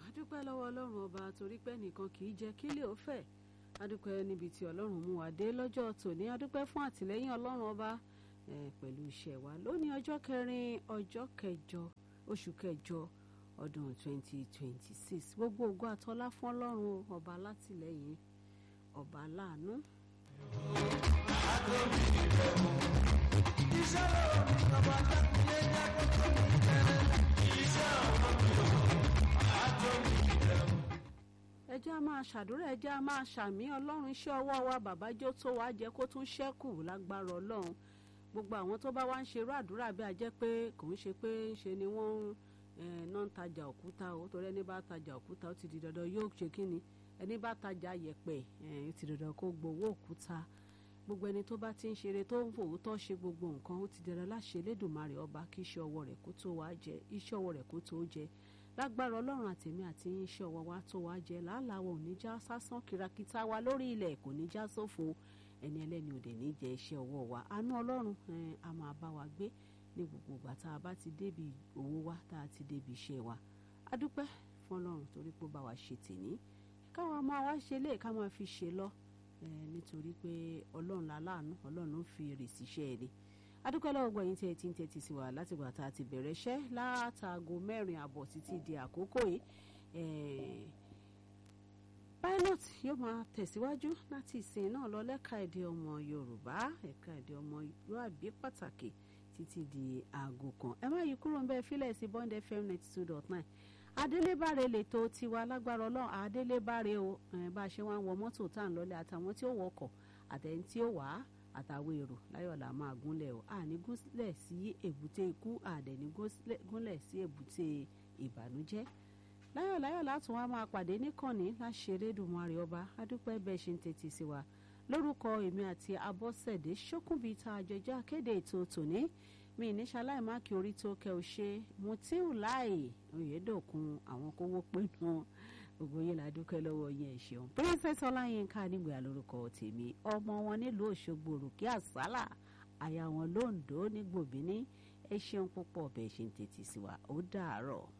adúpẹ́ lọ́wọ́ ọlọ́run ọba torí pé nìkan kì í jẹ́ kílẹ̀ ó fẹ̀ adúpẹ́ níbi tí ọlọ́run mú wa dé lọ́jọ́ tòní adúpẹ́ fún àtìlẹ́yìn ọlọ́run ọba pẹ̀lú iṣẹ́ wa lónìí ọjọ́ kẹrin ọjọ́ kẹjọ oṣù kẹjọ ọdún 2026 gbogbo ògo àtọlá fún ọlọ́run ọba alátìlẹ́yìn ọba aláàánú. iṣẹ́ lọ́wọ́ mi bàbá dákúnyé jákòó tó mi kẹrẹ iṣẹ́ ọ̀rọ̀ mi ò àjọ mi ìdẹ̀rù. ẹ jẹ́ a máa ṣàdúrà ẹ jẹ́ a máa ṣàmì ọlọ́run iṣẹ́ ọwọ́ wa bàbá jó tó wá jẹ́ kó tún ṣẹ́kù lágbára ọlọ́run gbogbo àwọn tó bá wá ń ṣerú àdúrà bí a jẹ́ pé kò ń ṣe pé ṣe ni wọ́n ń ná ń tajà òkúta o torí ẹni bá tajà òkúta ó ti di dandan yóò ṣe kí ni ẹni bá tajà yẹ̀pẹ̀ ó ti dandan kó gbowó òkúta gbogbo ẹni tó bá ti ń ṣeré tó ń fòótọ́ ṣe gbogbo nǹkan ó ti dandan láṣẹ Elédùmarè ọba kí iṣẹ́ ọwọ́ rẹ̀ kó tó wá jẹ iṣẹ́ ọwọ́ rẹ̀ kó tó jẹ lágbára ọlọ́run àtẹ̀mí àti iṣẹ́ ọwọ́ wa tó wá jẹ làálàá ò ní já sásán kìràkìtà wa lórí ilẹ̀ kò ní já sófo ẹni ẹlẹ́ni òde ní jẹ iṣẹ́ ọwọ́ wa àánú ọlọ́run a máa bá wa gbé ní gbogbo ìgbà tá a bá ti débi owó wa tá a ti débi iṣẹ́ wa a dúpẹ́ fún ọlọ́run torí pé ó bá wa ṣe tèní káwa máa wá ṣe lé ká máa fi ṣe lọ nítorí pé ọlọ́run láláàánú ọlọ́run fi èrè síṣẹ́ ẹni adúpẹ́ lọ́wọ́ gbọ́ yín tí ẹ ti ń tẹ́tí sí wa látìgbà tá a ti bẹ̀rẹ̀ iṣẹ́ látàgò mẹ́rin àbọ̀ títí di àkókò yìí pilot yóò máa tẹ̀síwájú láti ìsìn náà lọ lẹ́ka èdè ọmọ yorùbá ẹ̀ka èdè ọmọ yorùbá pàtàkì títí di aago kan ẹ má yí kúrò ń bẹ́ẹ̀ fílẹ̀ sí bond fm ninety two dot nine adélébáre lètò tiwa lágbára ọlọ́run adélébáre o bá a ṣe wá ń wọ mọ́tò tá à ń lọlé àtàwọn tí ó wọkọ̀ àtẹ̀yìn tí ó wà á àtàwọn èrò láyọ̀lá máa gúnlẹ̀ o àní gúnlẹ̀ sí èbúté ikú àdẹ̀ní gúnlẹ̀ sí èbúté ìbànújẹ́ láyọ̀ láyọ̀ látún wá máa pàdé níkànnì láṣẹrẹ dùnmọ́rẹ́ ọba adúpẹ́ bẹ́ẹ̀ ṣe ń tètè sí wa lórúkọ èmi àti abọ́sẹ̀dé ṣókùnbí tá a jọjọ́ akéde ètò tòní mi ní ṣaláì má kí orí tó kẹ ò ṣe mutiu láì oyèdòkun àwọn kówó pinnu gbogbo yín la dúpẹ́ lọ́wọ́ yín ẹ̀ ṣeun princess ọláyínká nígbà lórúkọ tèmi ọmọ wọn nílùú òṣogbo òrùkí àsálà àyà wọn lóńdó ní gbòbíní ẹ ṣeun púpọ̀ bẹ́ẹ̀ ṣe ń tètè sí wa ó dàárọ̀.